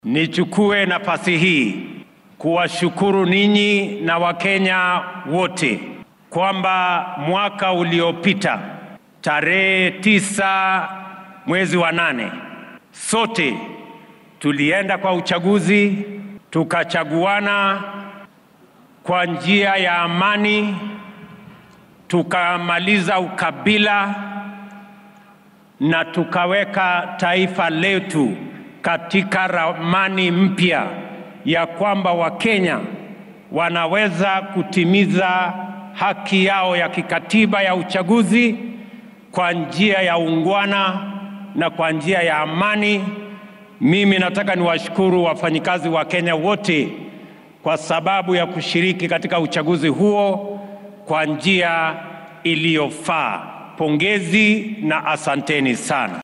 Nichukue nafasi hii kuwashukuru ninyi na Wakenya wote kwamba mwaka uliopita tarehe tisa mwezi wa nane sote tulienda kwa uchaguzi tukachaguana kwa njia ya amani, tukamaliza ukabila na tukaweka taifa letu katika ramani mpya ya kwamba Wakenya wanaweza kutimiza haki yao ya kikatiba ya uchaguzi kwa njia ya ungwana na kwa njia ya amani. Mimi nataka niwashukuru wafanyikazi wa Kenya wote kwa sababu ya kushiriki katika uchaguzi huo kwa njia iliyofaa. Pongezi na asanteni sana.